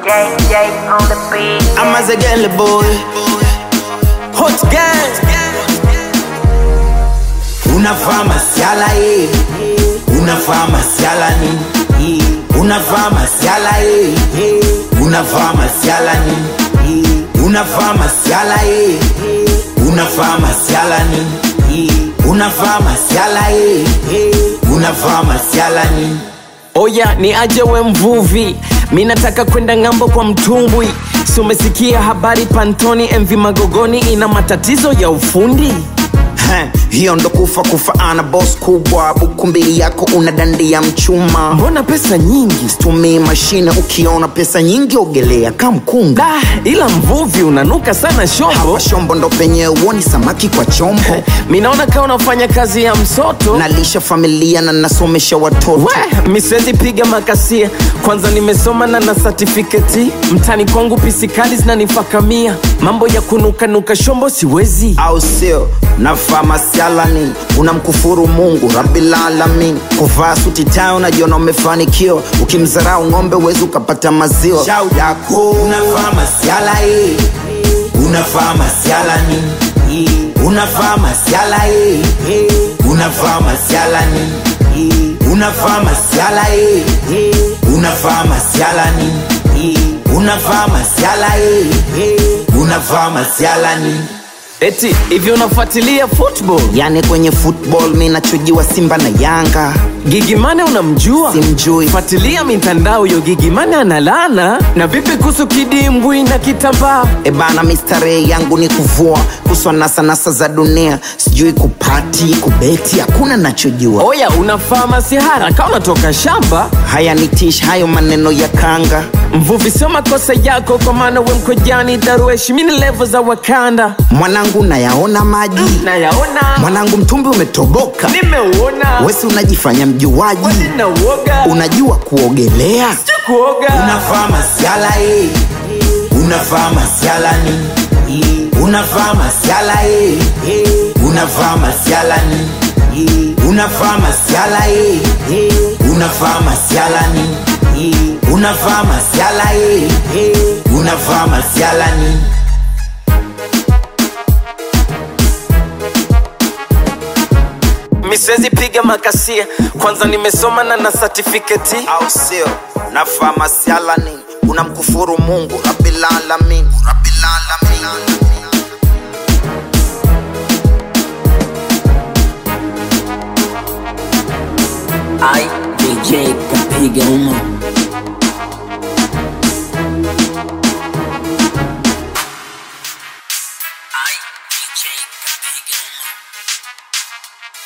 JJ on the beat. I'm as a girl boy. Hot gang. Unavaa masiala eh. Unavaa masiala nini? Unavaa masiala eh. Unavaa masiala nini? Unavaa masiala eh. Unavaa masiala nini? Unavaa masiala eh. Unavaa masiala nini? Oya ni aje we mvuvi, mi nataka kwenda ng'ambo kwa mtumbwi. Si umesikia habari Pantoni MV Magogoni ina matatizo ya ufundi? Heh, hiyo ndo kufa kufa ana boss kubwa buku mbili yako una dandia mchuma Mbona pesa nyingi? tumii mashine ukiona pesa nyingi ogelea kamkunga Da, ila mvuvi unanuka sana shombo. hawa shombo ndo penye uoni samaki kwa chombo Mi naona kama unafanya kazi ya msoto. nalisha familia na nasomesha watoto We, mi siwezi piga makasia, kwanza nimesoma na na certificate. Mtani kwangu pisikali zinanifakamia, mambo ya kunukanuka shombo siwezi. au sio navaa masialani unamkufuru mungu rabilalamin kuvaa suti tayo unajiona umefanikiwa ukimzarau ng'ombe uwezi ukapata maziwa shau yako unavaa masiala eh. unavaa masiala nini unavaa masiala eh. unavaa masiala nini unavaa masiala eh. unavaa masiala nini unavaa masiala eh. unavaa masiala nini Eti hivi unafuatilia football? yani kwenye football mi nachujiwa simba na yanga Gigimane unamjua? Simjui. Fuatilia mitandao yo Gigimane analana. Na vipi kuhusu kidimbwi na kitambaa? ebana mistarehe yangu ni kuvua kuswa nasanasa za dunia sijui kupati kubeti hakuna nachojua Oya, unafaa masihara kama unatoka shamba. haya ni tish hayo maneno ya kanga Mvuvi, sio makosa yako, kwa maana we mkojani darueshi, mini levo za Wakanda mwanangu nayaona maji nayaona, mwanangu mtumbi umetoboka nimeuona, wesi unajifanya mjuaji na uoga unajua kuogelea kuoga unavaa masiala eh. unavaa masiala nini unavaa masiala eh. unavaa masiala nini unavaa masiala eh. unavaa masiala nini unavaa masiala eh. unavaa masiala nini mi siwezi piga makasia, kwanza nimesoma na na certificate. au sio navaa masiala nini unamkufuru mungu rabilalamin rabilalamin I DJ kapiga uma I DJ kapiga uma